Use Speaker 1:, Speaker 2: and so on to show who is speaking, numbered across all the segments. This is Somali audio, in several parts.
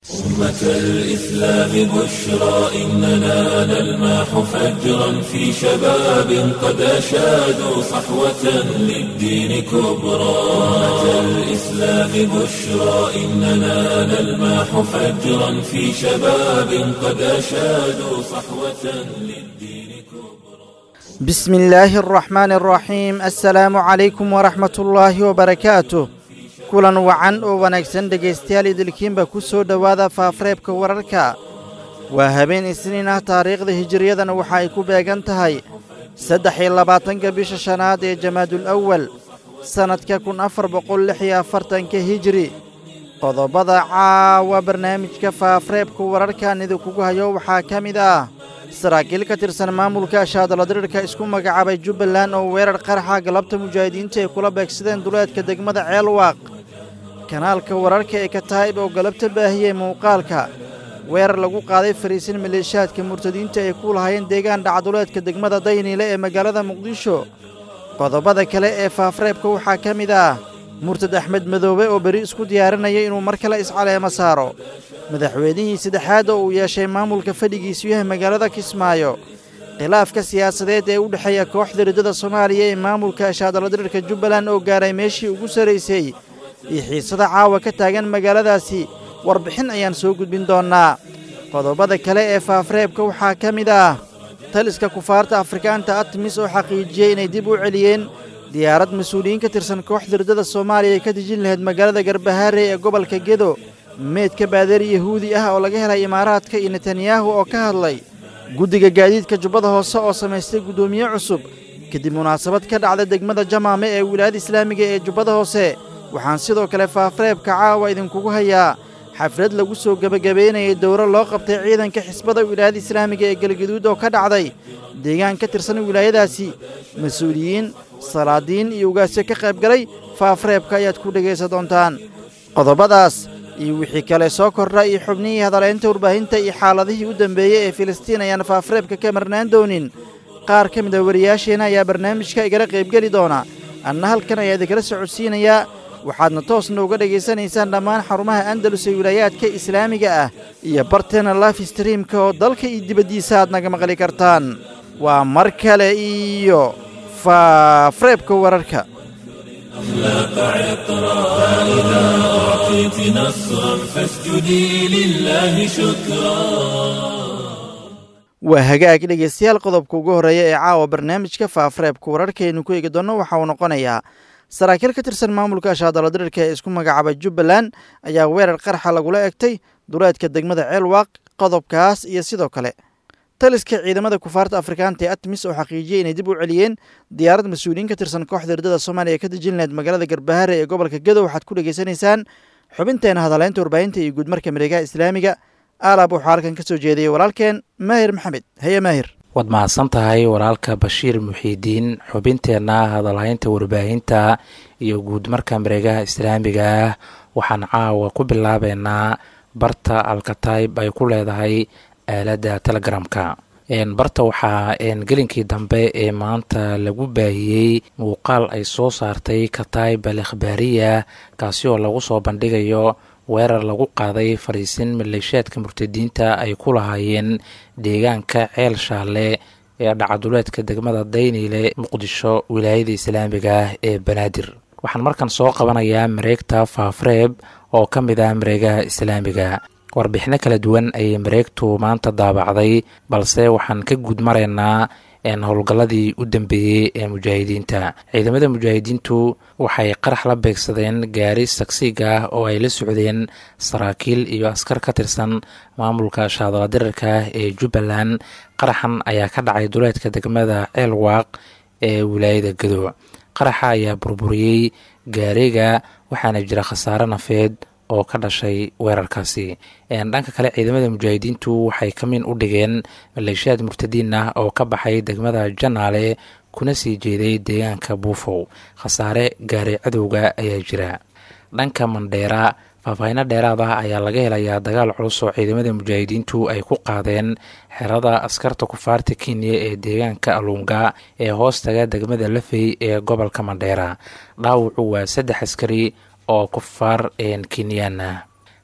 Speaker 1: أمة الإسلام بشرى إننا نلمح فجرا في شباب قد أشادوا صحوة للدين كبرى أمة الإسلام بشرى إننا نلمح فجرا في شباب قد أشادوا صحوة للدين كبرى
Speaker 2: بسم الله الرحمن الرحيم السلام عليكم ورحمة الله وبركاته kulan wacan oo wanaagsan dhegaystayaal idilkiinba ku soo dhowaada faafareebka wararka waa habeen isniin ah taariikhda hijiriyadana waxa ay ku beegan tahay saddex iyo labaatanka bisha shanaad ee jamaadul awal sannadka kun afar boqol lix iyo afartanka hijiri qodobada caawa barnaamijka faafareebka wararkan idinkugu hayo waxaa ka mid ah saraakiil ka tirsan maamulka shaadaladirirka isku magacaabay jubbaland oo weerar qaraxa galabta mujaahidiinta ay kula beegsadeen duleedka degmada ceelwaaq kanaalka wararka ee kataa'ib oo galabta baahiyey muuqaalka weerar lagu qaaday fariisin maleeshaadka murtadiinta ay ku lahaayeen deegaan dhacduleedka degmada dayniile ee magaalada muqdisho qodobada kale ee faafareebka waxaa ka mid ah murtad axmed madoobe oo beri isku diyaarinaya inuu mar kale iscaleemo saaro madaxweynihii saddexaad oo uu yeeshay maamulka fadhigiisu yahay magaalada kismaayo khilaafka siyaasadeed ee u dhexeeya kooxda riddada soomaaliya ee maamulka shaadaladirirka jubbaland oo gaaray meeshii ugu sarraysay iyo xiisada caawa ka taagan magaaladaasi warbixin ayaan soo gudbin doonnaa qodobada kale ee faafareebka waxaa ka mid ah taliska kufaarta afrikaanta atmis oo xaqiijiyey inay dib u celiyeen diyaarad mas-uuliyiin ka tirsan kooxda riddada soomaaliya ay ka dejin lahayd magaalada garbahaare ee gobolka gedo meydka baadari yahuudi ah oo laga helay imaaraadka iyo netanyahu oo ka hadlay guddiga gaadiidka jubbada hoose oo samaystay guddoomiye cusub kadib munaasabad ka dhacda degmada jamaame ee wilaayada islaamiga ee jubbada hoose waxaan sidoo kale faafareebka caawa idinkugu hayaa xaflad lagu soo gebagabaynayay dowro loo qabtay ciidanka xisbada wilaayada islaamiga ee galgaduud oo ka dhacday deegaan ka tirsan wilaayadaasi mas-uuliyiin salaadiin iyo ugaasyo ka qaybgalay faafareebka ayaad ku dhegaysan doontaan qodobadaas iyo wixii kale soo kordha iyo xubnihii hadaleynta warbaahinta iyo xaaladihii u dambeeyey ee filistiin ayaan faafareebka ka marnaan doonin qaar ka mid a wariyaasheenna ayaa barnaamijka igala qaybgeli doona anna halkan ayaa idinkala socodsiinayaa waxaadna toosna uga dhegaysanaysaan dhammaan xarumaha andalus ee wilaayaadka islaamiga ah iyo barteena life streamka oo dalka iyo dibaddiisa aad naga maqli kartaan waa mar kale iyo faafareebka wararka
Speaker 1: أخلاق عطرا فإذا أعطيت نصرا فاسجدي لله شكرا
Speaker 2: waa hagaag dhegaystayaal qodobka ugu horreeya ee caawa barnaamijka faafareebka wararkaaynu ku eegi doonno waxa uu noqonayaa saraakiil ka tirsan maamulka shaadaladirirka ee isku magacaabay jubbaland ayaa weerar qarxa lagula egtay duleedka degmada ceelwaaq qodobkaas iyo sidoo kale taliska ciidamada kufaarta afrikaanta ee atmis oo xaqiijiyey inay dib u celiyeen diyaarad mas-uuliyiin ka tirsan kooxda riddada soomaaliya ee ka dejin lahayd magaalada garbahaare ee gobolka gedo waxaad ku dhegaysanaysaan xubinteena hadaleynta warbaahinta iyo guudmarka mareegaha islaamiga aalaab wuxuu halkan ka soo jeediyey walaalkeen maahir maxamed haye maahir
Speaker 3: waad mahadsan tahay walaalka bashiir muxiidiin xubinteenna hadalhaynta warbaahinta iyo guudmarka mareegaha islaamiga ah waxaan caawa ku bilaabeynaa barta alkatayb ay ku leedahay aaladda telegramka barta waxaa gelinkii dambe ee maanta lagu baahiyey muuqaal ay soo saartay katayb al ikhbaariya kaasi oo lagu soo bandhigayo weerar lagu qaaday fariisin maleeshaadka murtadiinta ay ku lahaayeen deegaanka ceel shaalle ee dhacaduleedka degmada dayniile muqdisho wilaayada islaamiga ah ee banaadir waxaan markan soo qabanayaa mareegta faafareeb oo ka mid ah mareegaha islaamiga warbixino kala duwan ayay mareegtu maanta daabacday balse waxaan ka guud maraynaa howlgalladii u dambeeyey ee mujaahidiinta ciidamada mujaahidiintu waxay qarax la beegsadeen gaari sagsiig ah oo ay la socdeen saraakiil iyo askar ka tirsan maamulka shaadaladirirka ee jubbaland qaraxan ayaa ka dhacay duleedka degmada ceelwaaq ee wilaayada gado qaraxa ayaa burburiyey gaariga waxaana jira khasaare nafeed oo ka dhashay weerarkaasi dhanka kale ciidamada mujaahidiintu waxay kamiin u dhigeen maleeshiyaad murtadiin ah oo ka baxay degmada janaale kuna sii jeeday deegaanka buufow khasaare gaaray cadowga ayaa jira dhanka mandheera faahfaahinno dheeraad ah ayaa laga helayaa dagaal culus oo ciidamada mujaahidiintu ay ku qaadeen xerada askarta kufaarta kenya ee deegaanka aluunga ee hoostaga degmada lafey ee gobolka mandheera dhaawacu waa saddex askari oo kufaar kenyaan ah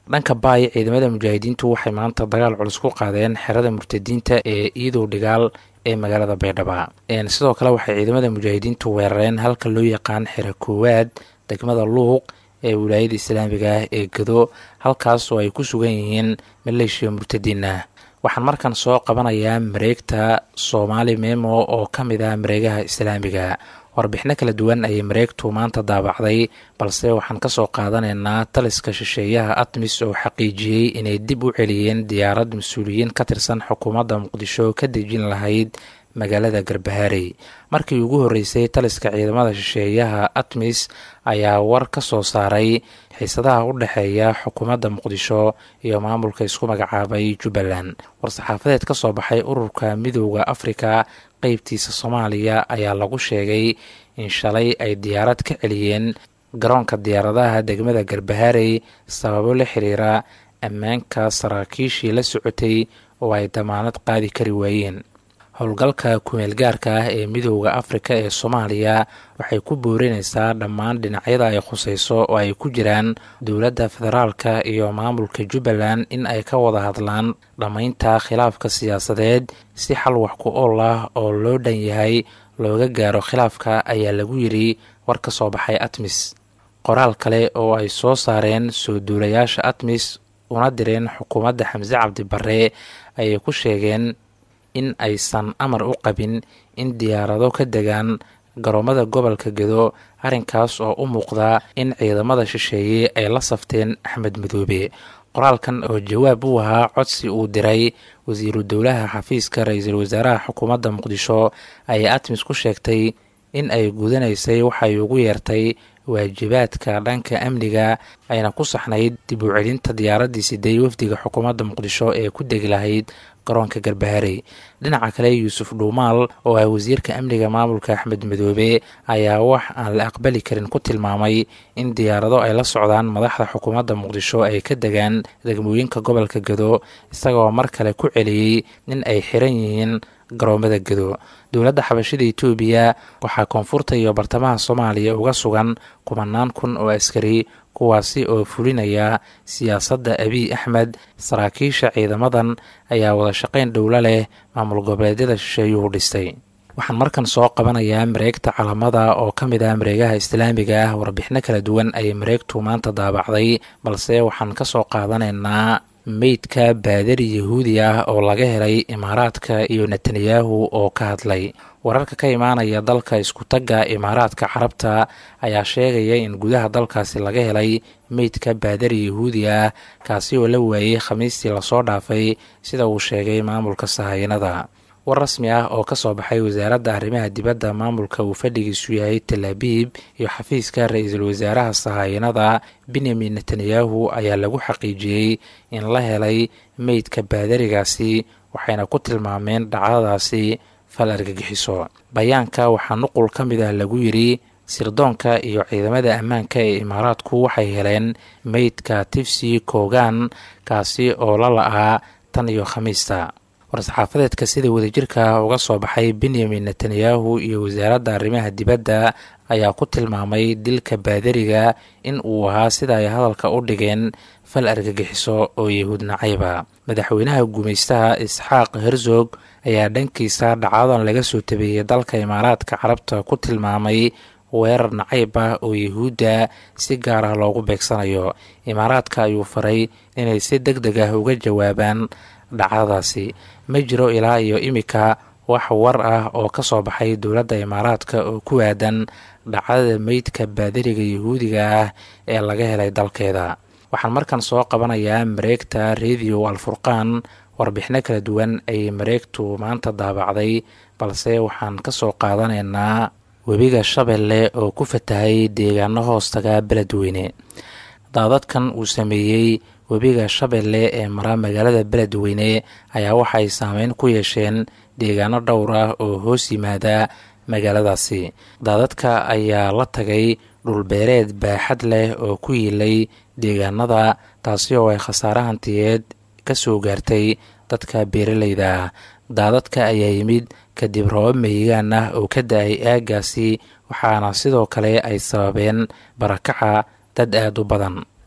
Speaker 3: dhanka baay ciidamada mujaahidiintu waxay maanta dagaal culus ku qaadeen xerada murtadiinta ee iidow dhigaal ee magaalada baydhaba sidoo kale waxay ciidamada mujaahidiintu weerareen halka loo yaqaan xero koowaad degmada luuq ee wilaayada islaamiga ah ee gado halkaas oo ay ku sugan yihiin maleeshiya murtadiin ah waxaan markan soo qabanayaa mareegta soomaali memo oo ka mid ah mareegaha islaamiga warbixino kala duwan ayay mareegtu maanta daabacday balse waxaan kasoo qaadanaynaa taliska shisheeyaha atmis oo xaqiijiyey inay dib u celiyeen diyaarad mas-uuliyiin ka tirsan xukuumadda muqdisho ka dejin lahayd magaalada garbaharey markii ugu horreysay taliska ciidamada shisheeyaha atmis ayaa war ka soo saaray xiisadaha u dhexeeya xukuumadda muqdisho iyo maamulka isku magacaabay jubbaland war-saxaafadeed ka soo baxay ururka midooda afrika qeybtiisa soomaaliya ayaa lagu sheegay in shalay ay diyaarad ka celiyeen garoonka diyaaradaha degmada garbaharey sababo la xiriira ammaanka saraakiishii la socotay oo ay damaanad qaadi kari waayeen howlgalka kumeelgaarka ah ee midooda afrika ee soomaaliya waxay ku boorinaysaa dhammaan dhinacyada ay khuseyso oo ay ku jiraan dowladda federaalka iyo maamulka jubbaland in ay ka wada hadlaan dhammaynta khilaafka siyaasadeed si xal wax ku ool ah oo loo dhan yahay looga gaaro khilaafka ayaa lagu yidhi war ka soo baxay atmis qoraal kale oo ay soo saareen soo duulayaasha atmis una direen xukuumadda xamse cabdi barre ayay ku sheegeen in aysan amar u qabin in diyaarado ka degaan garoomada gobolka gedo arrinkaas oo u muuqda in ciidamada shisheeye ay la safteen axmed madoobe qoraalkan oo jawaab u ahaa codsi uu diray wasiiru dowlaha xafiiska ra-iisul wasaaraha xukuumadda muqdisho ayay atmis ku sheegtay in ay gudanaysay waxay ugu yeertay waajibaadka dhanka amniga ayna ku saxnayd dib u celinta diyaaraddii sideey wafdiga xukuumadda muqdisho ee ku degi lahayd garoonka garbaharey dhinaca kale yuusuf dhuumaal oo ah wasiirka amniga maamulka axmed madoobe ayaa wax aan la aqbali karin ku tilmaamay in diyaarado ay la socdaan madaxda xukuumadda muqdisho ay ka degaan degmooyinka gobolka gado isagoo mar kale ku celiyey in ay xiran yihiin garoomada gado dowladda xabashida etoobiya waxaa koonfurta iyo bartamaha soomaaliya uga sugan kumanaan kun oo askari kuwaasi oo fulinaya siyaasadda abiy axmed saraakiisha ciidamadan ayaa wada shaqayn dhowlo leh maamul goboleedyada shisheeyuhu dhistay waxaan markan soo qabanayaa mareegta calamada oo ka mid ah mareegaha islaamiga ah warbixino kala duwan ayay mareegtu maanta daabacday balse waxaan ka soo qaadanaynaa meydka baadari yahuudi ah oo laga helay imaaraadka iyo netanyahu oo ka hadlay wararka ka imaanaya dalka isku-tagga imaaraadka carabta ayaa sheegaya in gudaha dalkaasi laga helay meydka baadari yahuudi ah kaasi oo la waayey khamiistii lasoo dhaafay sida uu sheegay maamulka sahayanada war rasmi ah oo ka soo baxay wasaaradda arrimaha dibadda maamulka uu fadhigiisu yahay tel abiib iyo xafiiska ra-iisul wasaaraha sahayanada benyamin netanyahu ayaa lagu xaqiijiyey in la helay meydka baadarigaasi waxayna ku tilmaameen dhacdadaasi fal argagixiso bayaanka waxaa nuqul ka mid ah lagu yidhi sirdoonka iyo ciidamada ammaanka ee imaaraadku waxay heleen meydka tifsi kogan kaasi oo la la-aa tan iyo khamiista war-saxaafadeedka sida wadajirka uga soo baxay benyamin netanyahu iyo wasaaradda arrimaha dibadda ayaa ku tilmaamay dilka baadariga in uu ahaa sida ay hadalka u dhigeen fal argagixiso oo yahuud nacayba madaxweynaha gumaystaha isxaaq herzog ayaa dhankiisa dhacadan laga soo tabeeyey dalka imaaraadka carabta ku tilmaamay weerar nacayb ah oo yahuudda si gaar ah loogu beegsanayo imaaraadka ayuu faray inay si deg deg ah uga jawaabaan dhacdadaasi ma jiro ilaa iyo imika wax war ah oo ka soo baxay dowladda imaaraadka oo ku aadan dhacdada meydka baadariga yahuudiga ah ee laga helay dalkeeda waxaan markan soo qabanayaa mareegta radio alfurqaan warbixino kala duwan ayay mareegtu maanta daabacday balse waxaan ka soo qaadanaynaa webiga shabeelle oo ku fatahay deegaano hoostaga beledweyne daadadkan uu sameeyey webiga shabeelle ee mara magaalada beledweyne ayaa waxay saameyn ku yeesheen deegaano dhowr ah oo hoos yimaada magaaladaasi daadadka ayaa la tagay dhulbeereed baaxad leh oo ku yiilay deegaanada taasi oo ay khasaare hantiyeed ka soo gaartay dadka beeraleyda ah daadadka ayaa yimid kadib roobab mahigaan ah oo ka da-ay aagaasi waxaana sidoo kale ay sababeen barakaca dad aada u badan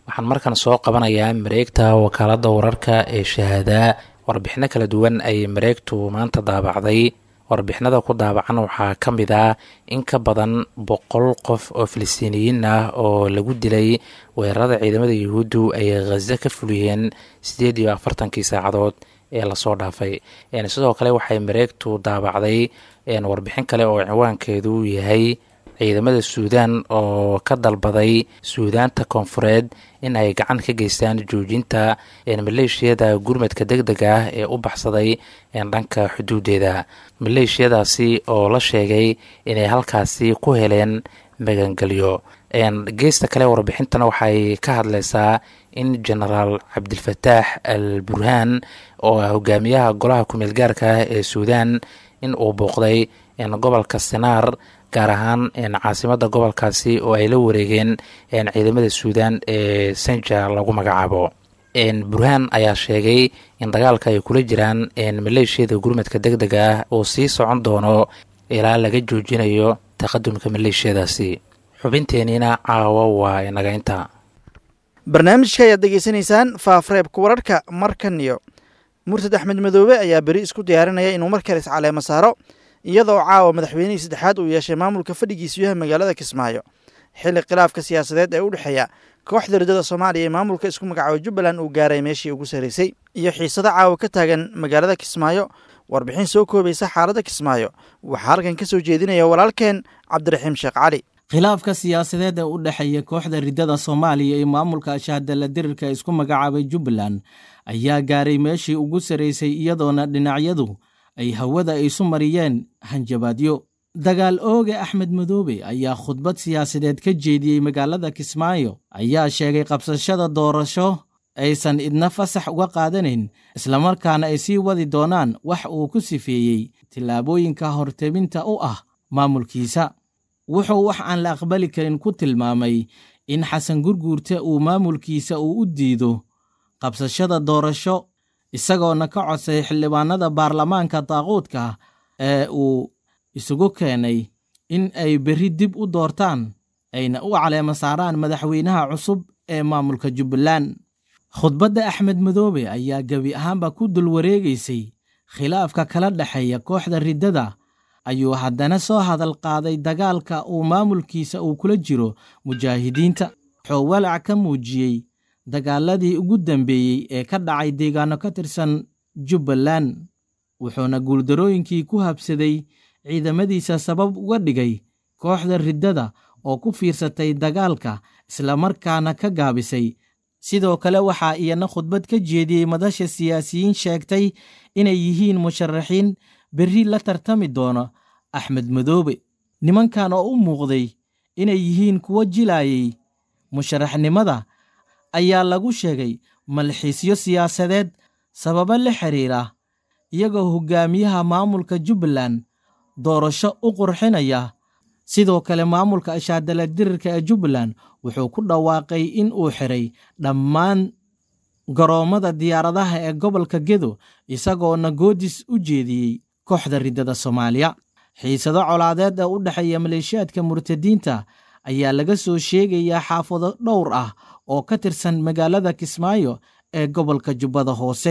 Speaker 3: waxaan markan soo qabanayaa mareegta wakaaladda wararka ee shahaadaa warbixino kala duwan ayay mareegtu maanta daabacday warbixinada ku daabacan waxaa ka mid ah in ka badan boqol qof oo filistiiniyiin ah oo lagu dilay weerarada ciidamada yuhuuddu ay khaza ka fuliyeen siddeed iyo afartankii saacadood ee lasoo dhaafay sidoo kale waxay mareegtu daabacday warbixin kale oo ciwaankeedu yahay ciidamada suudaan oo ka dalbaday suudaanta koonfureed in ay gacan ka geystaan joojinta maleeshiyada gurmadka deg deg ah ee u baxsaday dhanka xuduudeeda maleeshiyadaasi oo la sheegay inay halkaasi ku heleen magangelyo geesta kale warbixintana waxay ka hadleysaa in genaraal cabdilfataax al burhaan oo ah hogaamiyaha golaha kumeel gaarka ah ee suudaan in uu booqday gobolka senaar gaar ahaan caasimada gobolkaasi oo ay la wareegeen ciidamada suudaan ee senja lagu magacaabo burhaan ayaa sheegay in dagaalka ay kula jiraan maleeshiyada gurmadka deg dega ah uu sii socon doono ilaa laga joojinayo taqadumka maleeshiyadaasi xubinteeniina caawa waa inaga inta
Speaker 2: barnaamijka ayaad degeysanaysaan faafreebka wararka markan iyo murtad axmed madoobe ayaa beri isku diyaarinaya inuu mar kale iscaleemo saaro iyadoo caawa madaxweynihii saddexaad uu yeeshay maamulka fadhigiisu yahay magaalada kismaayo xilli khilaafka siyaasadeed ee u dhexeeya kooxda ridada soomaaliya ee maamulka isku magacaabo jubbaland uu gaaray meeshii ugu sarraysay iyo xiisado caawa ka taagan magaalada kismaayo warbixin soo koobaysa xaaladda kismaayo waxaa halkan ka soo jeedinaya walaalkeen cabdiraxiim sheekh cali
Speaker 4: khilaafka siyaasadeed ee u dhexeeya kooxda ridada soomaaliya ee maamulka ashaadala dirirka isku magacaabay jubbaland ayaa gaaray meeshii ugu sarraysay iyadoona dhinacyadu ay hawada isu mariyeen hanjabaadyo dagaal ooge axmed madoobe ayaa khudbad siyaasadeed ka jeediyey magaalada kismaayo ayaa sheegay qabsashada doorasho aysan idna fasax uga qaadanayn islamarkaana ay sii wadi doonaan wax uu ku sifeeyey tillaabooyinka hortebinta u ah maamulkiisa wuxuu wax aan la aqbali karin ku tilmaamay in xasan gurguurte uu maamulkiisa uu u diido qabsashada doorasho isagoona ka codsay xildhibaanada baarlamaanka daaquudka ee uu isugu keenay in ay berri dib u doortaan ayna u caleemo saaraan madaxweynaha cusub ee maamulka jubbaland khudbadda axmed madoobe ayaa gebi ahaanba ku dul wareegaysay khilaafka kala dhexeeya kooxda riddada ayuu haddana soo hadal qaaday dagaalka uu maamulkiisa uu kula jiro mujaahidiinta wuxuu walac ka muujiyey dagaaladii ugu dambeeyey ee ka dhacay deegaano ka tirsan jubbaland wuxuuna guuldarooyinkii ku habsaday ciidamadiisa sabab uga dhigay kooxda riddada oo ku fiirsatay dagaalka islamarkaana ka gaabisay sidoo kale waxaa iyana khudbad ka jeediyey madasha siyaasiyiin sheegtay inay yihiin musharaxiin berri la tartami doono axmed madoobe nimankan oo u muuqday inay yihiin kuwo jilaayay musharaxnimada ayaa lagu sheegay malxiisyo siyaasadeed sababo la xiriira iyagoo hogaamiyaha maamulka jubbaland doorasho u qurxinaya sidoo kale maamulka ashaadala dirirka ee jubbaland wuxuu ku dhawaaqay in uu xiray dhammaan garoommada diyaaradaha ee gobolka gedo isagoona goodis u jeediyey kooxda riddada soomaaliya xiisado colaadeed ee u dhexeeya maleeshiyaadka murtadiinta ayaa laga soo sheegayaa xaafado dhowr ah oo ka tirsan magaalada kismaayo ee gobolka jubbada hoose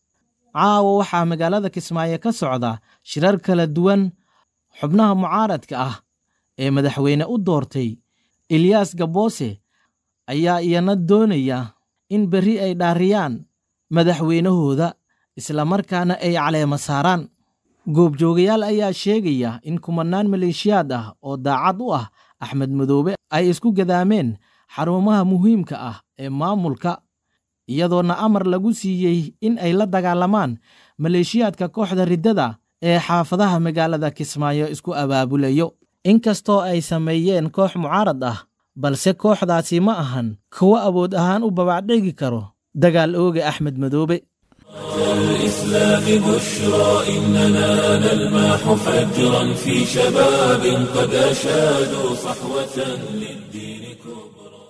Speaker 4: caawa waxaa magaalada kismaayo ka socda shirar kala duwan xubnaha mucaaradka ah ee madaxweyne u doortay eliyas gaboose ayaa iyana doonaya in berri ay dhaariyaan madaxweynahooda islamarkaana ay caleema saaraan goobjoogayaal ayaa sheegaya in kumanaan maleeshiyaad ah oo daacad u ah axmed madoobe ay isku gadaameen xarumaha muhiimka ah ee maamulka iyadoona amar lagu siiyey in ay la dagaalamaan maleeshiyaadka kooxda riddada ee xaafadaha magaalada kismaayo isku abaabulayo inkastoo ay sameeyeen koox mucaarad ah balse kooxdaasi ma ahan kuwo awood ahaan u babacdhigi karo dagaal ooga axmed madoobe
Speaker 1: الإسلام بشرى إننا نلمح فجرا في شباب قد أشادوا صحوة للدين كبرى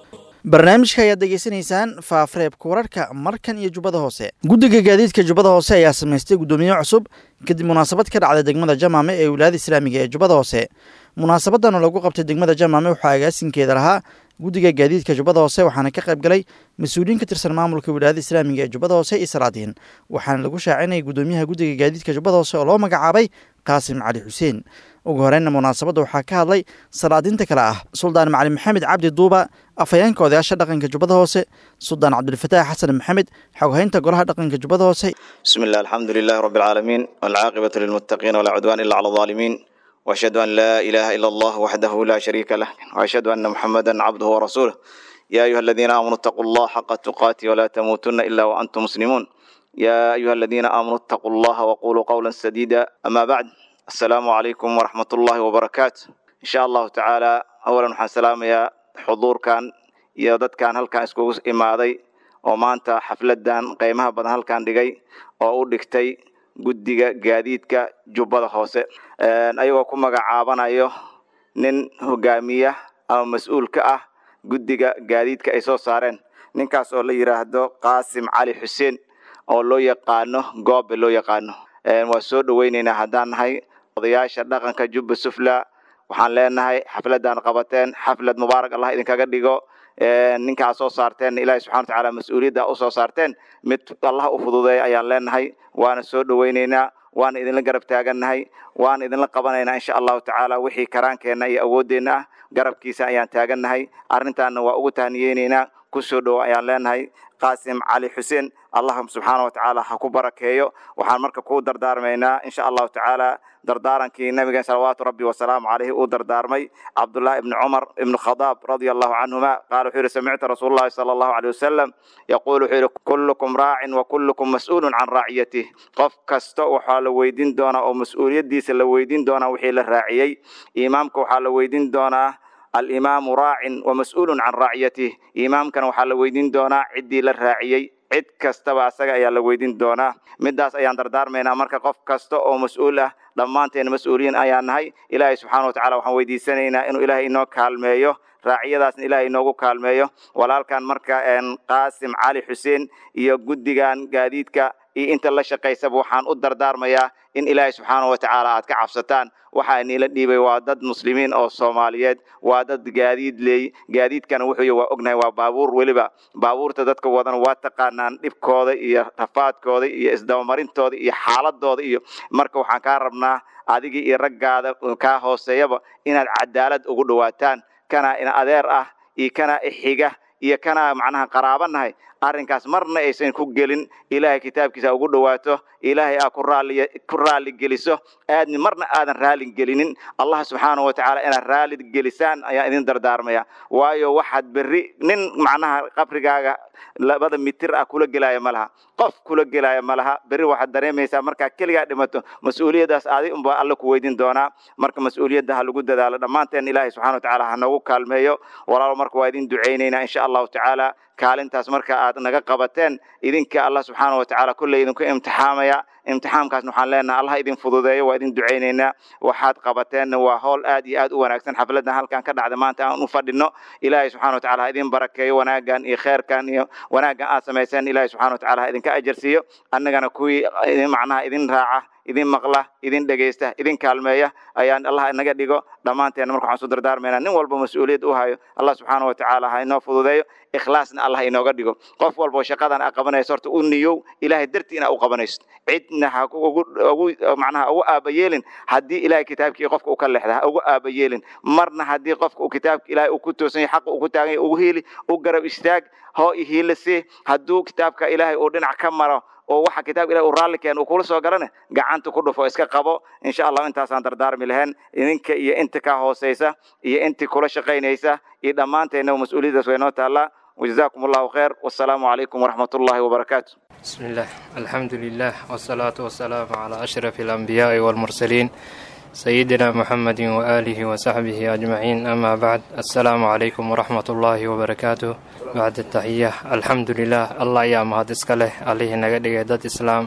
Speaker 2: barnaamijka ayaad degeysanaysaan faafreebka wararka markan iyo jubbada hoose guddiga gaadiidka jubbada hoose ayaa samaystay guddoomiye cusub kadib munaasabad ka dhacday degmada jamaame ee wilaayada islaamiga ee jubbada hoose munaasabadan oo lagu qabtay degmada jamaame waxaa agaasinkeeda lahaa guddiga gaadiidka jubbada hoose waxaana ka qayb galay mas-uuliyiin ka tirsan maamulka wilaayada islaamiga ee jubbada hoose iyo salaadiin waxaana lagu shaacinayay guddoomiyaha guddiga gaadiidka jubbada hoose oo loo magacaabay qaasim cali xuseen ugu horeyna munaasabadda waxaa ka hadlay salaadiinta kale ah suldaan macali maxamed cabdi duuba afhayeenka odayaasha dhaqanka jubbada hoose suldaan cabdilfataax xasan maxamed xoghaynta golaha dhaqanka jubbada hoose
Speaker 5: بسم الله الحمد لله رب العالمين والعاقبة للمتقين ولا عدوان إلا على الظالمين وأشهد أن لا إله إلا الله وحده لا شريك له وأشهد أن محمدا عبده ورسوله يا أيها الذين آمنوا اتقوا الله حق تقاته ولا تموتن إلا وأنتم مسلمون يا أيها الذين آمنوا اتقوا الله وقولوا قولا سديدا أما بعد السلام عليكم ورحمة الله وبركاته إن شاء الله تعالى أولا وحن سلام يا حضور كان يا ضد كان هل كان اسكوس إمادي oo maanta xafladan qiimaha badan halkan dhigay oo u dhigtay guddiga gaadiidka jubbada hoose ayagoo ku magacaabanayo nin hogaamiya ama mas-uul ka ah guddiga gaadiidka ay soo saareen ninkaas oo la yidhaahdo qaasim cali xuseen oo loo yaqaano goobe loo yaqaano waa soo dhoweyneynaa haddaan nahay odayaasha dhaqanka jubba sufla waxaan leenahay xafladan qabateen xaflad mubaarak allah idinkaga dhigo ninkaa soo saarteen ilaahi subxana watacaala mas-uuliyadda usoo saarteen mid allah u fududeeya ayaan leenahay waana soo dhoweyneynaa waana idinla garab taagannahay waana idinla qabanaynaa insha allahu tacaala wixii karaankeenna iyo awoodeenna ah garabkiisa ayaan taagannahay arrintaana waa ugu tahniyeyneynaa kusoo dhowo ayaan leenahay qaasim cali xuseen allah subxaana wa tacaala ha ku barakeeyo waxaan marka kuu dardaarmaynaa insha allahu tacaala dardaarankii nabigeen salawaatu rabbi wasalaamu caleyhi uu dardaarmay cabdullahi ibni cumar ibni khadaab radia allahu canhuma qaala wuxuu yihi samictu rasuul llahi sala allahu aleyh wasalam yaquul wuxuu yihi kullukum raacin wa kullukum mas-uulun can raaciyatih qof kasta waxaa la weydiin doonaa oo mas-uuliyaddiisa la weydiin doonaa wixii la raaciyey imaamka waxaa la weydiin doonaa alimaamu raacin wa mas-uulun can raaciyatih imaamkana waxaa la weydiin doonaa ciddii la raaciyey cid kastaba asaga ayaa la weydiin doonaa midaas ayaan dardaarmaynaa marka qof kasta oo mas-uul ah dhammaanteen mas-uuliyiin ayaan nahay ilaahay subxaana watacala waxaan weydiisanaynaa inuu ilaahay inoo kaalmeeyo raaciyadaasna ilaahay inoogu kaalmeeyo walaalkan marka qaasim cali xuseen iyo guddigan gaadiidka iyo inta la shaqaysaba waxaan u dardaarmayaa in ilaahay subxaana wa tacaala aad ka cabsataan waxaa niila dhiibay waa dad muslimiin oo soomaaliyeed waa dad gaadiid leey gaadiidkana wuxuu waa ognahay waa baabuur weliba baabuurta dadka wadan waa taqaanaan dhibkooda iyo rafaadkooda iyo isdabamarintooda iyo xaaladooda iyo marka waxaan kaa rabnaa adigii iyo raggaada kaa hooseeyaba inaad cadaalad ugu dhawaataan kana in adeer ah iyo kana xiga iyo kana macnaha qaraabanahay arrinkaas marna aysan ku gelin ilaahay kitaabkiisa ugu dhawaato ilaahay aa ku raali ku raali geliso aadni marna aadan raali gelinin allah subxaana wa tacaala inaad raali gelisaan ayaa idin dardaarmaya waayo waxaad berri nin macnaha qabrigaaga labada mitir ah kula gelaya ma laha qof kula gelaya ma laha berri waxaad dareemaysaa markaa keligaa dhimato mas-uuliyaddaas adi unbaa alla ku weydiin doonaa marka mas-uuliyadda ha lagu dadaalo dhammaanteen ilaahay subxana wa tacaala ha noogu kaalmeeyo walaalo marka waa idin ducaynaynaa insha allahu tacaala kaalintaas marka aad naga qabateen idinka allah subxaana wa tacaala kolley idinku imtixaamaya imtixaamkaasna waxaan leenahay allah idin fududeeyo waa idin ducaynaynaa waxaad qabateenna waa howl aad iyo aad u wanaagsan xafladan halkan ka dhacda maanta aan u fadhino ilaahay subxana wa tacala ha idin barakeeyo wanaagan iyo kheerkan iyo wanaaggan aad samayseen ilaahay subxana wa tacala ha idinka ajarsiiyo annagana kuwii macnaha idin raaca idin maqla idin dhegaysta idin kaalmeeya ayaan allah inaga dhigo dhammaanteena marka waxaan su dardaarmaynaa nin walba mas-uuliyad u hayo allah subxaana wa tacaala ha inoo fududeeyo ikhlaasna allah inooga dhigo qof walba shaqadan aa qabanayso horta u niyow ilaahay dartii inaa u qabanayso cidna ha ugu macnaha ugu aabayeelin haddii ilahay kitaabkii qofka u ka leexda ha ugu aabayeelin marna haddii qofka uu kitaabka ilaahay uu ku toosan yahay xaqa uu ku taagan yahay ugu hiili u garab istaag hoo ihiila si hadduu kitaabka ilaahay uu dhinac ka maro oo waxa kitaabka ilahi uu raalli keen uu kula soo galana gacanta ku dhufo iska qabo insha allah intaasaan dardaarmi lahayn idinka iyo inta ka hooseysa iyo intii kula shaqaynaysa iyo dhammaanteena mas-uuliyaddaas way noo taallaa وجزاكم الله خير والسلام عليكم ورحمة الله وبركاته
Speaker 6: بسم الله الحمد لله والصلاة والسلام على أشرف الأنبياء والمرسلين سيدنا محمد وآله وصحبه أجمعين أما بعد السلام عليكم ورحمة الله وبركاته بعد التحية الحمد لله الله يا مهد اسكاله عليه نقدق داد إسلام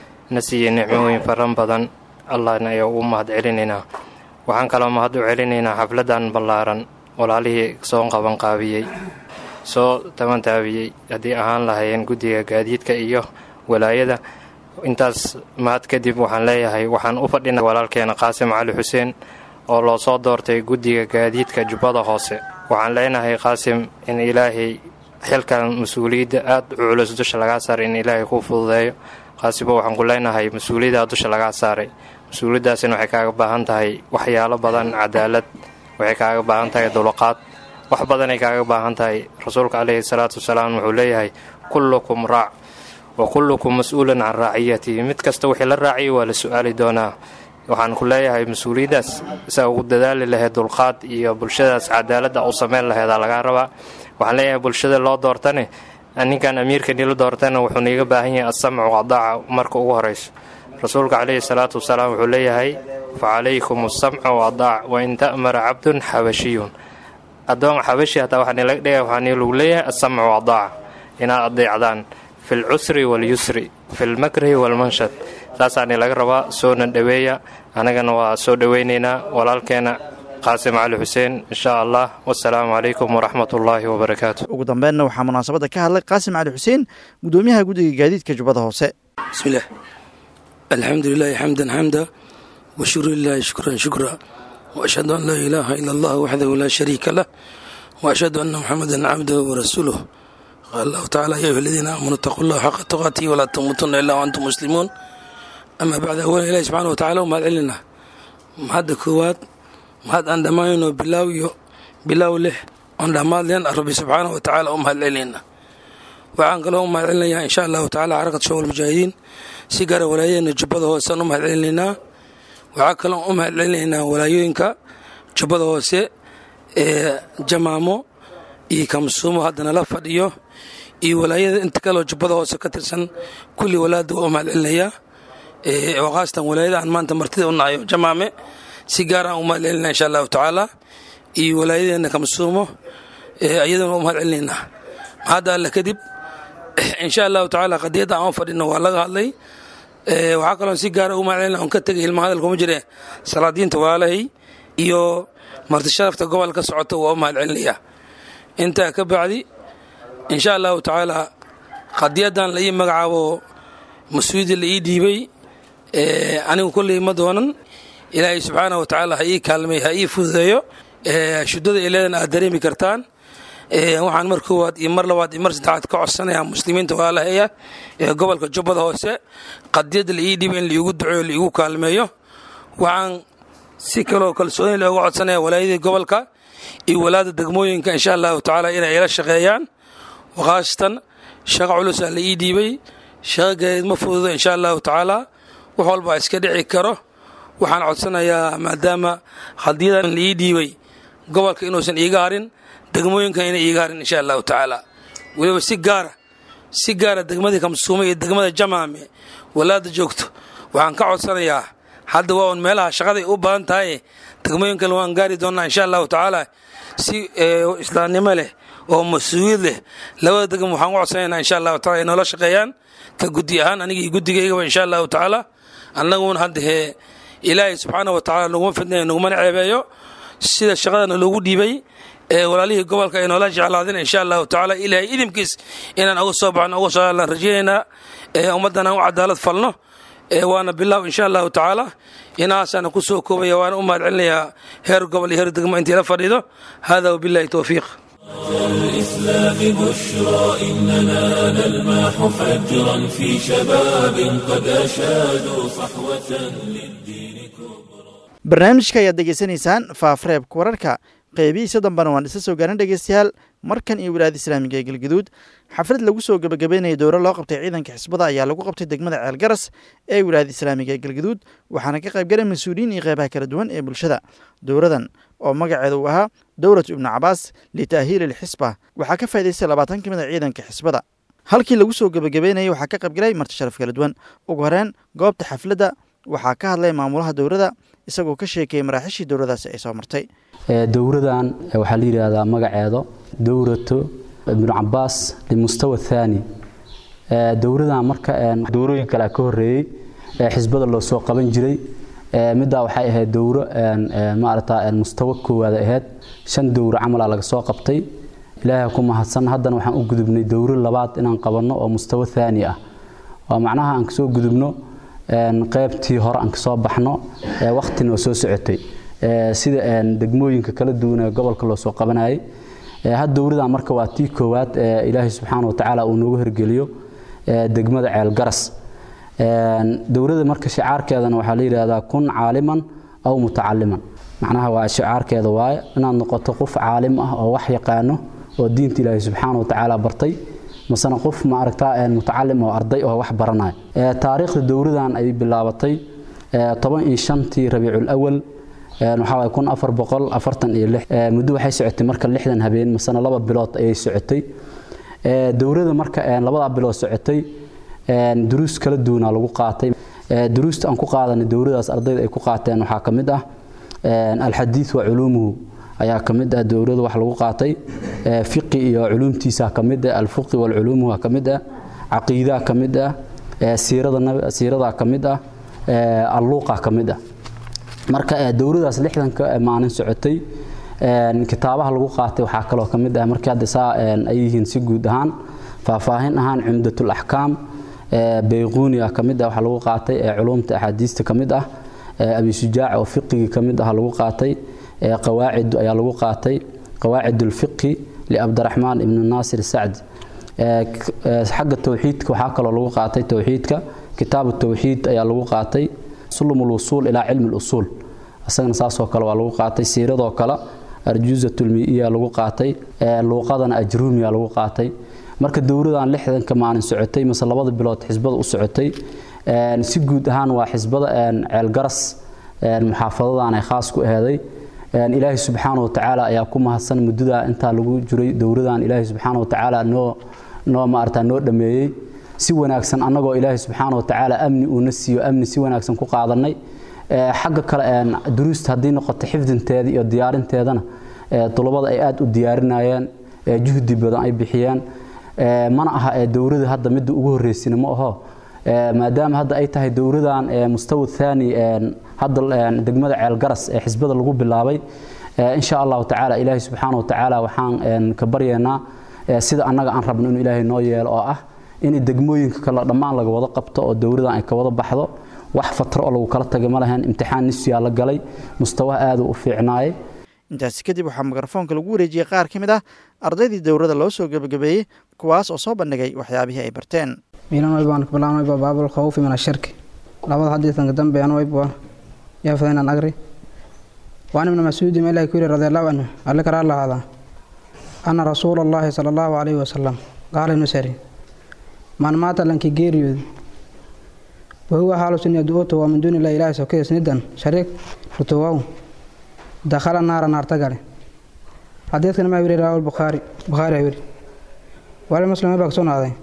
Speaker 6: نسي نعموين فرن بدن الله نيا مهد علينا waxaan kaloo mahad u celinaynaa xafladan ballaaran walaalihii soo qaban qaabiyey soo tabantaabiyey haddii ahaan lahaayeen guddiga gaadiidka iyo walaayada intaas mahad kadib waxaan leeyahay waxaan u fadhina walaalkeena qaasim cali xuseen oo loo soo doortay guddiga gaadiidka jubbada hoose waxaan leenahay qaasim in ilaahay xilkan mas-uuliyadda aada u culus dusha lagaa saaray in ilaahay kuu fududeeyo qaasimo waxaan ku leenahay mas-uuliyaddaa dusha lagaa saaray mas-uuliyaddaasina waxay kaaga baahan tahay waxyaalo badan cadaalad waxay kaaga baahan tahay dulqaad wax badanay kaaga baahan tahay rasuulka caleyhi salaatu wasalaam wuxuu leeyahay kullukum raac wa kullukum mas-uulan can raaciyatihi mid kasta wixii la raaciyay waa la su-aali doonaa waxaan ku leeyahay mas-uuliyaddaas saa ugu dadaali lahayd dulqaad iyo bulshadaas cadaaladda u sameyn laheedaa lagaa rabaa waxaan leeyahay bulshada loo doortane ninkan amiirka nila doortana wuxuu niiga baahan yahay asamcu wadaaca marka ugu horayso rasuulka caleyhi salaatu wasalaam wuxuu leeyahay fa calaykum asamcu wadaac wain ta'mara cabdun xabashiyun addoon xabashi hataa waxaa nilaga dhigaya waxaa nilagu leeyahay asamcu wadaaca inaad adeecdaan fi lcusri walyusri fi lmakrahi walmanshad saasaa nilaga rabaa soona dhoweeya annagana waa soo dhoweynaynaa walaalkeena qaasim cali xuseen insha allah wasalaamu calaykum waraxmat ullaahi wabarakaatu
Speaker 2: ugu dambeynna waxaa munaasabadda ka hadlay qaasim cali xuseen gudoomiyaha guddiga gaadiidka jubbada hoose
Speaker 7: bismillaah alxamdu lilaahi xamdan xamda washukru lilaahi shukran shukra waashhadu an laa ilaaha ila allah waxdahu laa shariika lah waashhadu anna muxamadan cabdahu warasuuluh qaala allahu tacala ya ayuha aladiina aamanuu itaquu llaha xaqa tuqaatihi walaa tamuutunna ilaa waantum muslimuun amaa bacda awalan ilahi subxana wa tacala u mahad celinaa mahadda koowaad mahad aan dhammaanayno bilaaw iyo bilaaw leh oon dhammaad leen rabbi subxaana wa tacaala u mahad celinayna waxaan kaloo u mahad celinayaa insha allahu tacala xarakat shawal mujaahidiin si gaara walaayadeena jubbada hoosaan u mahad celinaynaa waxaa kaloo u mahad celinaynaa walaayooyinka jubbada hoose ee jamaamo iyo kamsuumo haddana la fadhiyo iyo walaayada inta kaloo jubbada hoose ka tirsan kulli walaada waa u mahad celinayaa oo khaasatan walaayada aan maanta martida u nahayo jamaame si gaaraan u mahad celinaa insha allahu tacaala iyo walaayadeena kamsuumo iyadana u mahad celinaynaa mahadda alle kadib insha allahu tacaala qadiyadda aan u fadhino waa laga hadlay waxaa kaloon si gaara u mahad celina on ka tegay ilma hadalka uma jire salaadiinta walaalahay iyo martisharafta gobol ka socota waa u mahad celinayaa intaa ka bacdi insha allahu tacaala qadiyaddan la ii magacaabo mas-uuliyadda la ii dhiibay anigu kolley ma doonan ilaahay subxaana wa tacaala ha ii kaalmay ha ii fududeeyo shudada ileedan aad dareemi kartaan waxaan mar koowaad iyo mar labaad iyo mar saddexaad ka codsanayaa muslimiinta walaalaheeya ee gobolka jubbada hoose qadiyadda la ii dhiibay in laiigu duceeyo laiigu kaalmeeyo waxaan si kaloo kalsooni looga codsanaya walaayadii gobolka iyo walaada degmooyinka insha allahu tacaala inay ila shaqeeyaan khaasatan shaqo culusaa la ii dhiibay shaqo gareed ma fududo insha allahu tacaala wax walbaa iska dhici karo waxaan codsanayaa maadaama qadiyadan la ii dhiibay gobolka inuusan iiga harin degmooyinkan inay iiga harin insha allahu tacaala weliba si gaara si gaara degmadii kamsuume iyo degmada jamaame walaada joogto waxaan ka codsanayaa hadda waa un meelaha shaqaday u badan tahay degmooyinkan waan gaari doonnaa insha allahu tacaala si islaamnimo leh oo mas-uuliyad leh labada degmo waxaan u codsanaynaa insha allahu taala ay noola shaqeeyaan ka guddi ahaan anigii guddigaygaba insha allahu tacaala annaguna haddahee ilaahay subxaana wa tacala naguma fidnayo nagumana ceebeeyo sida shaqadana loogu dhiibay ee walaalihii gobolka ay noola jeclaadeen insha allahu tacaala ilaahay idinkiis inaan uga soo baxno uga soo aan rajaynaynaa ee ummaddan aan u cadaalad falno waana bilaaw insha allahu tacaala inaasaana ku soo koobaya waana u mahad celinayaa heer gobol iyo heer degmo intii la fadhiido hada wabillahi towfiiq
Speaker 1: الإسلام بشرى إننا نلمح فجرا في شباب قد أشادوا صحوة للدين كبرى
Speaker 2: barnaamijka ayaad degeysanaysaan faafreebka wararka qeybihiisa dambena waan isa soo gaarin dhegeystayaal markan iyo wilaayada islaamiga ee galgaduud xaflad lagu soo gebagabeynaya dowro loo qabtay ciidanka xisbada ayaa lagu qabtay degmada ceelgaras ee wilaayada islaamiga ee galgaduud waxaana ka qaybgalay mas-uuliyiin iyo qeybaha kala duwan ee bulshada dowradan oo magaceeda uu ahaa dowlatu ibnu cabaas litaahiili lxisba waxaa ka faa'idaystay labaatan ka mid a ciidanka xisbada halkii lagu soo gebagabeynayay waxaa ka qaybgalay marti sharaf kala duwan ugu horeen goobta xafladda waxaa ka hadlay maamulaha dowrada isagoo ka sheekeeyey maraaxiishii dowradaasi ay soo martay
Speaker 8: dowradan waxaa la yidhaahdaa magaceedo dowratu ibnu cabaas limustawa thaani dowradan marka dowrooyin kale ka horeeyey xisbada loo soo qaban jiray middaa waxay ahayd dowro maarata mustawa koowaad ahayd shan dowro camala laga soo qabtay ilaahay ku mahadsan haddana waxaan u gudubnay dowro labaad inaan qabanno oo mustawa thaani ah waa macnaha aan kasoo gudubno qaybtii hore aan kasoo baxno waktina oo soo socotay sida degmooyinka kala duwan ee gobolka loo soo qabanayay had dowradan marka waa tii koowaad ee ilaahay subxaana wa tacaala uu noogu hergeliyo degmada ceelgaras dowladda marka shicaarkeedana waxaa la yidhaahdaa kun caaliman aw mutacaliman macnaha waa shicaarkeeda waaye inaad noqoto qof caalim ah oo wax yaqaano oo diinta ilaahay subxaana wa tacaala bartay masena qof maaragta mutacalim oo arday oo wax baranaya taariikhda dowladan ay bilaabatay toban iyo shantii rabiicul awal waxaa waay kun afar boqol afartan iyo lix muddo waxay socotay marka lixdan habeen masena laba bilood ayay socotay dowladda marka labadaa bilood socotay duruus kala duwanaa lagu qaatay duruusta aan ku qaadanay dowladaas ardayda ay ku qaateen waxaa ka mid ah alxadiid wa culuumuhu ayaa ka mid ah dowladda wax lagu qaatay fiqi iyo culuumtiisa ka mid ah alfuqi walculuumuhu ka mid ah caqiidaa ka mid ah siirada siiradaa ka mid ah alluuqa ka mid ah marka dowladaas lixdanka maalin socotay kitaabaha lagu qaatay waxaa kaloo ka mid ah markii hadda saa ay yihiin si guud ahaan faahfaahin ahaan cumdatul axkaam bayquuniya ka mid ah waxaa lagu qaatay culumta axaadiista ka mid ah abi shujaac oo fiqigii ka mid ah lagu qaatay qawaacid ayaa lagu qaatay qawaacid ulfiqi liabdiraxmaan ibnu naasir sacdi xagga towxiidka waxaa kaloo lagu qaatay towxiidka kitaabu towxiid ayaa lagu qaatay sulum lwusuul ilaa cilmi lusuul isagana saasoo kale waa lagu qaatay siiradoo kale arjuuzatulmiiya lagu qaatay luuqadana ajruumiya lagu qaatay marka dowladan lixdanka maalin socotay mase labada bilood xisbada u socotay si guud ahaan waa xisbada ceelgaras muxaafadadan ay khaas ku aheeday ilaahay subxaana wa tacaala ayaa ku mahadsan muddada intaa lagu jiray dowladan ilaahay subxaana wa tacaala noo noo maarata noo dhameeyey si wanaagsan annagoo ilaahay subxaana wa tacaala amni uuna siiyo amni si wanaagsan ku qaadanay xagga kale duruusta haddii noqoto xifdinteeda iyo diyaarinteedana dulabada ay aada u diyaarinayeen juhdi badan ay bixiyeen mana aha dowlada hadda midda ugu horeysina ma aho maadaama hadda ay tahay dowladan mustawa thaani hadda degmada ceelgaras ee xisbada lagu bilaabay insha allahu tacaala ilaahay subxaana wa tacaala waxaan ka baryaynaa sida annaga aan rabno inuu ilaahay noo yeelo oo ah in degmooyinka kale dhammaan laga wada qabto oo dowladan ay ka wada baxdo wax fatro oo lagu kala tagay ma lahayn imtixaan nisfiyaa la galay mustawaha aaduu u fiicnaayay
Speaker 2: intaasi kadib waxaa mikrofoonka lagu wareejiyey qaar ka mid ah ardaydii dowladda loo soo gebagabeeyey kuwaas oo soo bandhigay waxyaabihii ay barteen
Speaker 9: miilan waybaan kablaan wayba baabul khawfi min ashirki labada xadiisanka dambeyan wayba yaa fadaynan agri waan ibnu mascuudi ma ilahi ku yiri radiallahu canhu alle karaa lahaada ana rasuula allahi sala allahu calayhi wasalam qaala ibnu sari man maata lanki geeriyooda wahuwa xaalusun yadcuutu waa min duuni illahi ilaahi sokeys nidan shariik rutuwaw dakhala naara naarta gale xadiidkan maa wiri rawaa bukhaari bukhaari ha wiri wali muslim baa kusugnaaday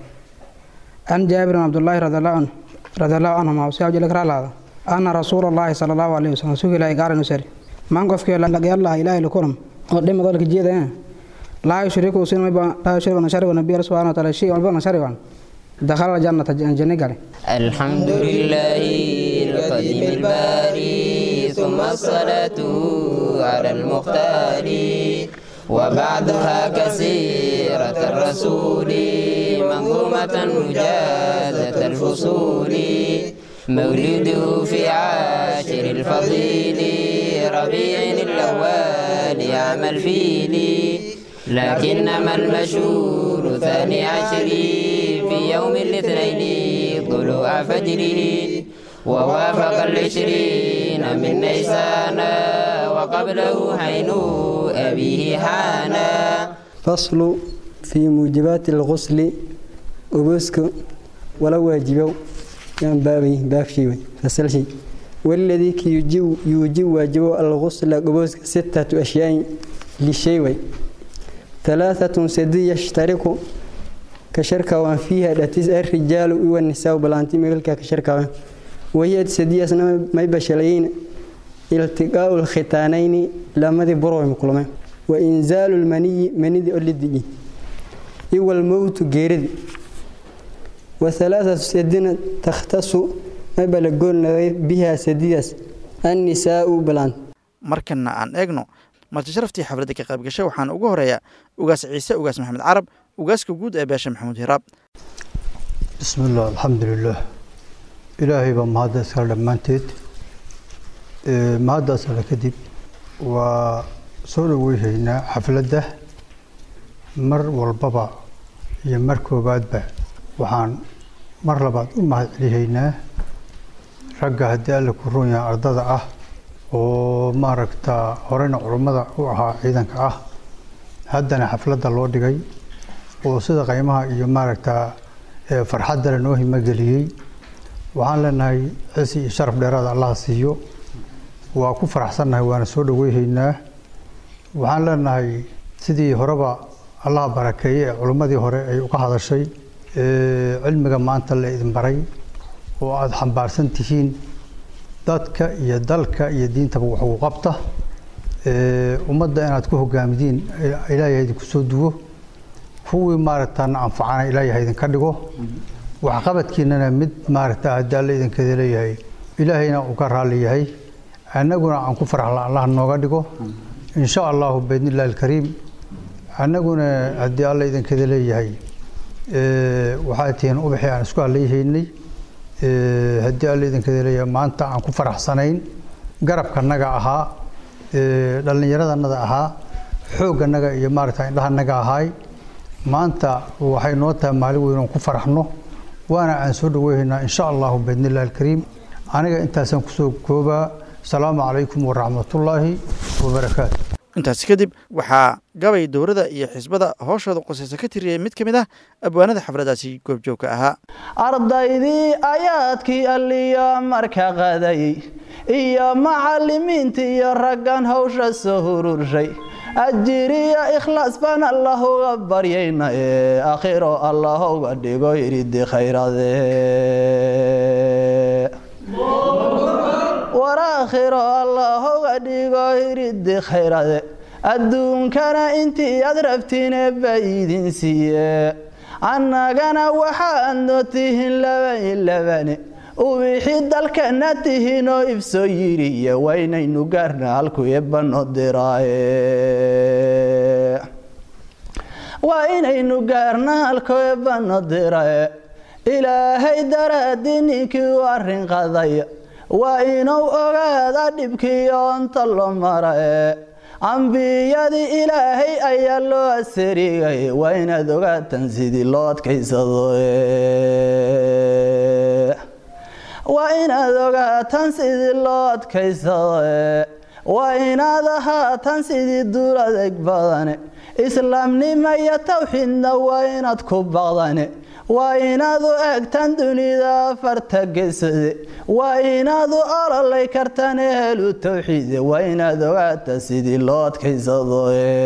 Speaker 9: an jaabir bin cabdullaahi radiallahu canhu radiallahu canhuma si abjile karaa lahada ana rasuula allahi sala allahu alayhi wasalam sugi ilaahi gaara nusari man qofkii lagayallaha ilaahi lakulam oo dhima dalka jeeda laa yushriku sin laa yushriku nashari nabiya subhanahu wa taala shay walba nashari waan دخل الجنة الجنة قال
Speaker 10: الحمد لله القديم الباري ثم الصلاة على المختار وبعدها كسيرة الرسول منظومة مجازة الفصول مولده في عاشر الفضيل ربيع الأول عام الفيل لكنما المشهور ثاني عشر في يوم الاثنين طلوع فجره ووافق العشرين من نيسان وقبله حين أبيه حانا
Speaker 11: فصل في موجبات الغسل وبسك ولا واجبه يعني بابي باب شيء فصل شيء والذي يجب يوجب واجب الغسل وبسك ستة أشياء للشيء ثلاثة سدي يشترك كشركة وان فيها داتيس الرجال والنساء بلانتي ملكا كشركة وان وهي سدي أسنا ما يبشلين التقاء الختانين لما ذي بروي مكلمة وإنزال المني مني ذي أولي دي إيوى الموت جيرد وثلاثة سدين تختص ما بلغون بها سديس النساء بلانت
Speaker 2: markana aan eegno marti sharaftii xafladda ka qayb gashay waxaana ugu horeeya ugaas ciise ugaas maxamed carab ugaaska guud ee beesha maxamuud hiraab
Speaker 12: بسم الله الحمد لله إلهي بمهدى سكال دمانتيد مهدى سكال كدب وصول ويهينا حفلة مر والبابا يمركو بعد با وحان مر لبعض أمهد عليهينا رقا هدي ألا كرونا أرضا أه وما ركتا هورينا علمدا وها عيدانك أه هدنا حفلة اللو دقاي وصيدا قيمها إيو ما ركتا farxadda lanoo himageliyey waxaan leenahay cisi iyo sharaf dheeraada allaha siiyo waa ku faraxsannahay waana soo dhaweyhaynaa waxaan leenahay sidii horeba allaha barakeeye ee culimmadii hore ay uga hadashay cilmiga maanta la idin baray oo aada xambaarsan tihiin dadka iyo dalka iyo diintaba wax ugu qabta ummadda inaad ku hogaamidiin ilaahay idinku soo duwo kuwii maaragtana anfacana ilaahay idinka dhigo waxqabadkiinana mid maaragta haddii alla idinkeeda leeyahay ilaahayna uu ka raalli yahay annaguna aan ku faraxla allah nooga dhigo insha allahu biidnillahi alkariim annaguna haddii alla idinkeeda leeyahay waxaa tihiin ubaxii aan isku hadlayhaynay haddii alla idinkeeda leeyahay maanta aan ku faraxsanayn garabkanaga ahaa dhallinyaradanaga ahaa xoogganaga iyo maaragta indhahanaga ahaay maanta waxay noo tahay maalin weyn oon ku faraxno waana aan soo dhaweyhaynaa insha allahu biidnillahi alkariim aniga intaasaan kusoo koobaa asalaamu calaykum waraxmatullaahi wabarakaatu
Speaker 2: intaasi kadib waxaa gabay dowladda iyo xisbada hooshooda qosaysa ka tiriyey mid ka mid ah abwaanada xafladaasi goobjoogka ahaa
Speaker 13: ardaydii ayaadkii alliya marka qaday iyo macallimiintii iyo raggan hawsha soo hururshay ajiriya ikhlaas baan allah uga baryayna ee akhiro allah uga dhigo iridi khayrade war aakhiro allah uga dhigo iridi khayrade adduunkana intii aad rabtiine ba idin siiye annagana waxaad noo tihiin labani labane ubixi dalkana tihiinoo ibsoo yiriye waynaynu gaarna halku eebano diraaye waa inaynu gaarna halku eebano diraye ilaahay daraadii ninkii u arrin qadaya waa inuu ogaada dhibkii oonta loo maraye ambiyadii ilaahay ayaa loo asarigay waa inaad ogaatan sidii loo adkaysado waa inaad ogaatan sidii loo adkaysado waa inaad ahaatan sidii duul adeeg badane islaamnimo iyo tawxiidna waa inaad ku baqdane waa inaad u eegtan dunida afarta gesade waa inaad u ololay kartan ehelu tawxiide waa inaad ogaata sidii loo adkaysado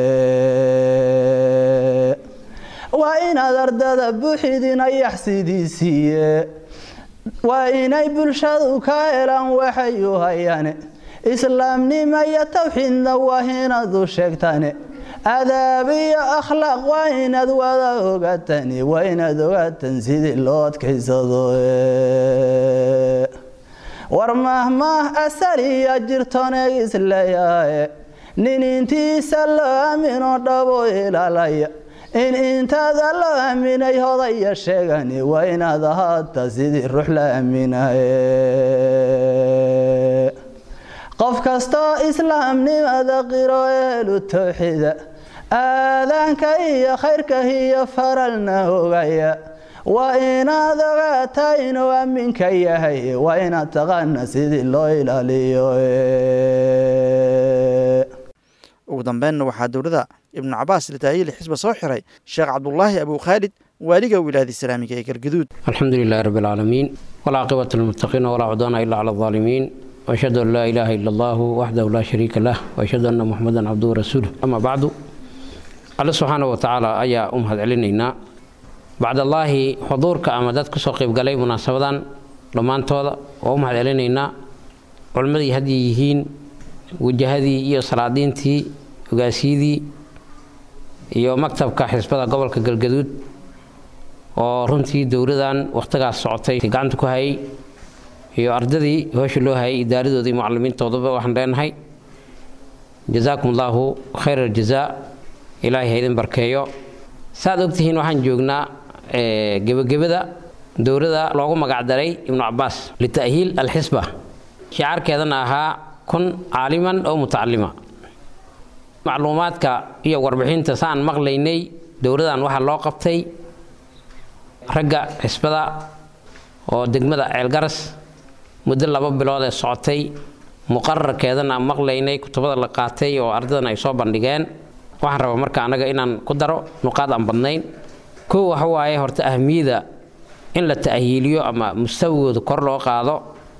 Speaker 13: waa inaad ardada buuxidina yaxsidiisiiye waa inay bulshadu ka helaan waxay u hayane islaamnimo iyo tawxiidna waa inaad u sheegtane adaab iyo akhlaaq waa inaad wada ogaatani waa inaad ogaatan sidii loo adkaysado war mahmaah asaliya jirtoneeg isleeyahaye nin intiisa loo aamino dhabo ilaalaya in intaada loo aaminay hodaya sheegani waa inaad ahaata sidii ruux la aaminaye qof kastoo islaamnimada qiro ehlu tawxiida aadaanka iyo khayrka iyo faralna ogaya waa inaad ogaataa inuu aaminka yahay waa inaad taqaana sidii loo ilaaliyo
Speaker 2: ugu dambeynna waxaa dowladda ibnu cabaas litaayili xisba soo xiray sheekh cabdulaahi abu khaalid waaliga wilaayada islaamiga ee galgaduud
Speaker 14: الحمد لله رب العالمين والعاقبة للمتقين ولا عدوان إلا على الظالمين وأشهد أن لا إله إلا الله وحده لا شريك له وأشهد أن محمدا عبده ورسوله أما بعد الله سبحانه وتعالى أيا أمهد علينا بعد الله حضورك أما دادك سوقيب قلي مناسبة لما أنتوضا وأمهد علينا علمدي هديهين وجهدي إيو صلادينتي وقاسيدي iyo maktabka xisbada gobolka galgaduud oo runtii dowladan wakhtigaas socotay gacanta ku hayay iyo ardadii hoosha loo hayay idaaradoodii macalimiintoodaba waxaan leenahay jazaakum allaahu khayr aljazaa ilaahay ha idin barkeeyo saad ogtihiin waxaan joognaa gebagabada dowladda loogu magacdaray ibnu cabaas lita'hiil alxisba shicaarkeedana ahaa kun caaliman oo mutacalima macluumaadka iyo warbixinta saan maqlaynay dowladan waxaa loo qabtay ragga xisbada oo degmada ceelgaras muddo laba bilood ee socotay muqararkeedana aan maqlaynay kutubada la qaatay oo ardadan ay soo bandhigeen waxaan rabaa marka annaga inaan ku daro nuqaad aan badnayn kow waxa waaye horta ahmiyada in la ta'hiiliyo ama mustawigooda kor loo qaado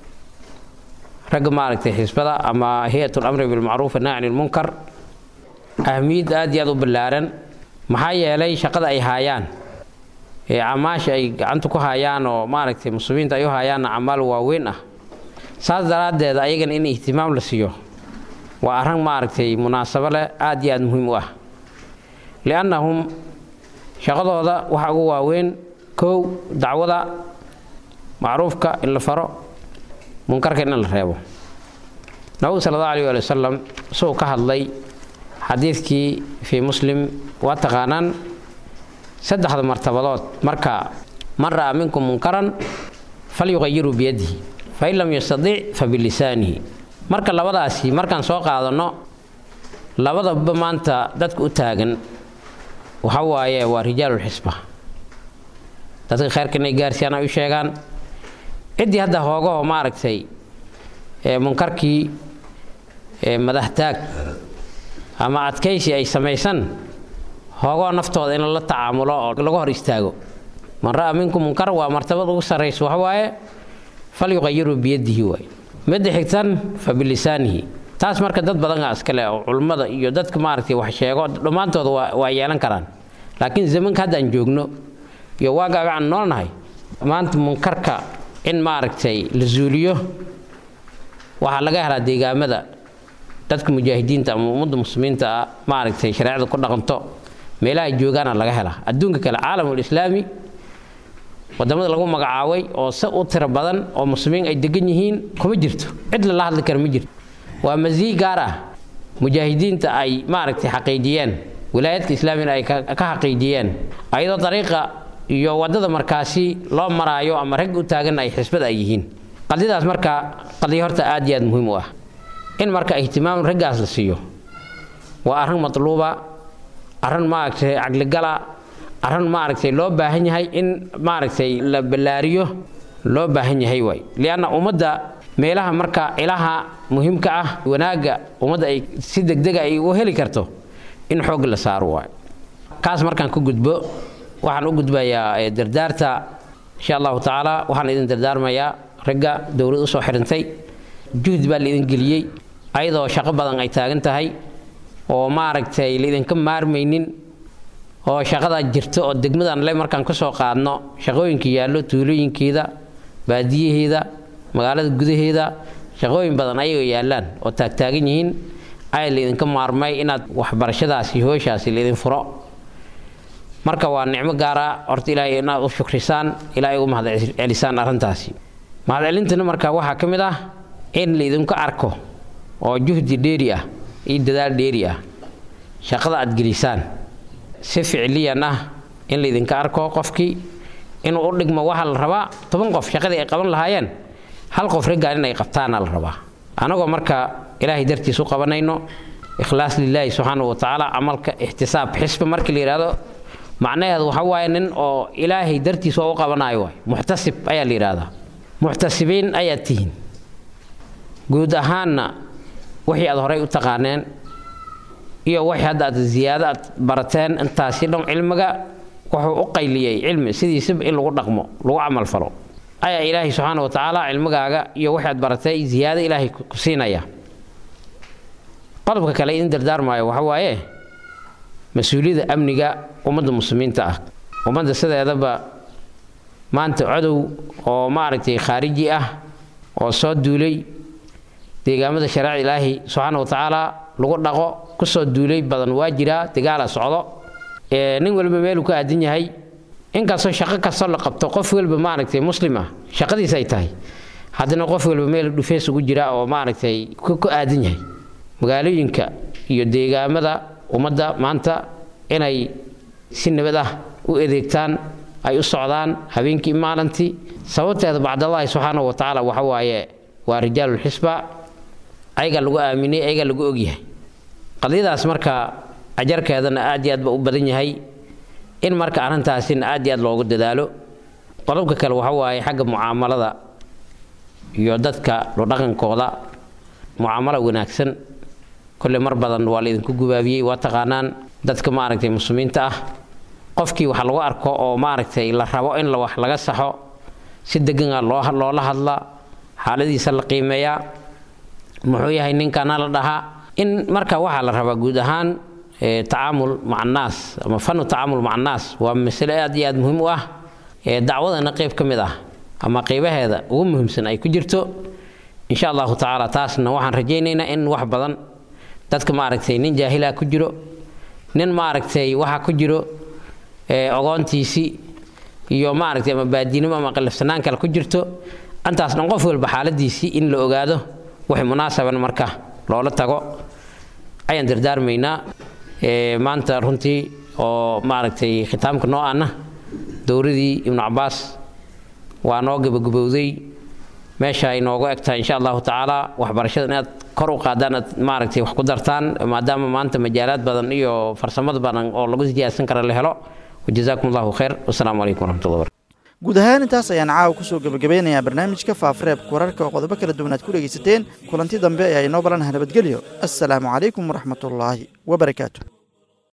Speaker 14: ragga maaragtay xisbada ama hay-atul amri bilmacruuf annahy can ilmunkar ahmiyad aad iyo aad u ballaaran maxaa yeelay shaqada ay haayaan ee camaasha ay gacanta ku hayaan oo maaragtay muslimiinta ay u hayaanna camaal waaweyn ah saas daraaddeed ayagana in ihtimaam la siiyo waa arrin maaragtay munaasabo leh aad iyo aad muhiim u ah liannahum shaqadooda waxaa ugu waaweyn kow dacwada macruufka in la faro munkarka in la reebo nabigu sala allahu alayh waali wasalam isagoo ka hadlay xadiidkii fii muslim waa taqaanaan saddexda martabadood marka man ra'a minkum munkaran falyuqayiru biyadihi fain lam yastadic fa bilisaanihi marka labadaasi markaan soo qaadanno labadaba maanta dadka u taagan waxa waaye waa rijaalulxisba dadka kheyrka inay gaarsiiyaan ay u sheegaan ciddii hadda hoogaho maaragtay munkarkii madaxtaag ama adkaysi ay samaysan hoogoo naftooda in la tacaamulo oo laga hor istaago man ra'a minkum munkar waa martabad ugu sarraysa waxa waaye falyuqayiru biyadihi waay midda xigtan fa bilisaanihi taas marka dad badanaa iskale oo culummada iyo dadka maaragtay wax sheego dhammaantooda waa yeelan karaan laakiin zamanka haddaan joogno iyo waagaaga aan noolnahay maanta munkarka in maaragtay la zuuliyo waxaa laga helaa deegaamada dadka mujaahidiinta ama ummadda muslimiinta ah maaragtay shareecada ku dhaqanto meelaha joogaana laga helaa adduunka kale caalamulislaami wadamada lagu magacaabay oo se u tiro badan oo muslimiin ay degan yihiin kuma jirto cid lala hadli kara ma jirto waa masiig gaar ah mujaahidiinta ay maaragtay xaqiijiyeen wilaayadka islaamina ay ka xaqiijiyeen ayadoo dariiqa iyo wadada markaasi loo maraayo ama rag u taagan ay xisbada ay yihiin qadiyadaas marka qadiyo horta aad iyo aad muhiim u ah in marka ihtimaam raggaas la siiyo waa arrin matluuba arrin maaragtay caqligala arrin maaragtay loo baahan yahay in maaragtay la ballaariyo loo baahan yahay waay lianna ummadda meelaha marka ilaha muhiimka ah wanaagga ummadda ay si degdega ay u heli karto in xoog la saaro waay kaas markaan ku gudbo waxaan u gudbayaa dardaarta insha allahu tacaala waxaan idin dardaarmayaa ragga dowlad usoo xirintay juhdi baa laidin geliyey ayadoo shaqo badan ay taagan tahay oo maaragtay laidinka maarmaynin oo shaqadaa jirto oo degmadan le markaan kasoo qaadno shaqooyinka yaallo tuulooyinkeeda baadiyaheeda magaalada gudaheeda shaqooyin badan ayagoo yaallaan oo taagtaagan yihiin ayaa laidinka maarmay inaad waxbarashadaasi hooshaasi laidin furo marka waa nicmo gaara horta ilaahay inaad u shukrisaan ilaahay ugu mahadcelisaan arrintaasi mahadcelintana marka waxaa ka mid ah in laidinku arko oo juhdi dheeri ah iyo dadaal dheeri ah shaqada aad gelisaan si ficliyan ah in laydinka arko qofkii inuu u dhigmo waxaa la rabaa toban qof shaqadii ay qaban lahaayeen hal qof raggaan in ay qabtaana la rabaa anagoo marka ilaahay dartiis u qabanayno ikhlaas lilaahi subxaanahu watacaala camalka ixtisaab xisba markii la yidhaahdo macnaheedu waxa waaye nin oo ilaahay dartiis oo u qabanayo waay muxtasib ayaa la yidhaahdaa muxtasibiin ayaad tihiin guud ahaanna wixii aad horey u taqaaneen iyo wixii hadda aad ziyaado aad barateen intaasi dhan cilmiga wuxuu u qayliyey cilmi sidiisaba in lagu dhaqmo lagu camal falo ayaa ilaahay subxaana wa tacaala cilmigaaga iyo wixii aad baratay ziyaado ilaahay ku siinaya qodobka kale idin dardaarmaayo waxa waaye mas-uuliyadda amniga ummadda muslimiinta ah ummadda sideedaba maanta cadow oo maaragtay khaariji ah oo soo duulay deegaamada shareecada ilaahi subxaana wa tacaala lagu dhaqo kusoo duulay badan waa jiraa dagaala socdo nin walba meeluu ka aadan yahay inkastoo shaqo kastoo la qabto qof walba maaragtay muslim ah shaqadiis ay tahay haddana qof walba meel dhufeys ugu jira oo maaragtay ku aadan yahay magaalooyinka iyo deegaamada ummadda maanta inay si nabad ah u adeegtaan ay u socdaan habeenkii maalintii sababteeda bacdallaahi subxaanahu wa tacaala waxa waaye waa rijaalulxisba ayaga lagu aaminay ayaga lagu ogyahay qadiyadaas marka ajarkeedana aad iyo aad ba u badan yahay in marka arrintaasina aad iyo aad loogu dadaalo qodobka kale waxa waaye xagga mucaamalada iyo dadka dhaqankooda mucaamalo wanaagsan kolle mar badan waa laydinku gubaabiyey waa taqaanaan dadka maaragtay muslimiinta ah qofkii wax lagu arko oo maaragtay la rabo in la wax laga saxo si degana loola hadla xaaladiisa la qiimeeyaa muxuu yahay ninkana la dhahaa in marka waxaa la rabaa guud ahaan tacaamul maca annaas ama fanu tacaamul maca annaas waa masale aad iyo aad muhiim u ah dacwadana qayb ka mid ah ama qaybaheeda ugu muhiimsan ay ku jirto insha allahu tacaala taasna waxaan rajaynaynaa in wax badan dadka maaragtay nin jaahila ku jiro nin maaragtay waxa ku jiro ogoontiisii iyo maaragtay ama baadinimo ama qalafsanaan kale ku jirto intaas dhan qof walba xaaladiisii in la ogaado wixii munaasaban marka loola tago ayaan dardaarmaynaa maanta runtii oo maaragtay khitaamka noo ana dowladii ibnu cabaas waa noo gabagabowday meesha ay noogu egtahay insha allahu tacaala waxbarashada inaad kor u qaadaan aad maaragtay wax ku dartaan maadaama maanta majaalaad badan iyo farsamad badan oo lagu siyaadsan kara la helo wajazaakum allahu khayr wasalaamu calaykum waraxmatullahi barakatu
Speaker 2: guud ahaan intaas ayaan caawa kusoo gebagabeynayaa barnaamijka faafareebka wararka oo qodobo kala duwan aad ku dhegaysateen kulanti dambe ayaa inoo balanaha nabadgelyo assalaamu calaykum waraxmatullaahi wabarakaatu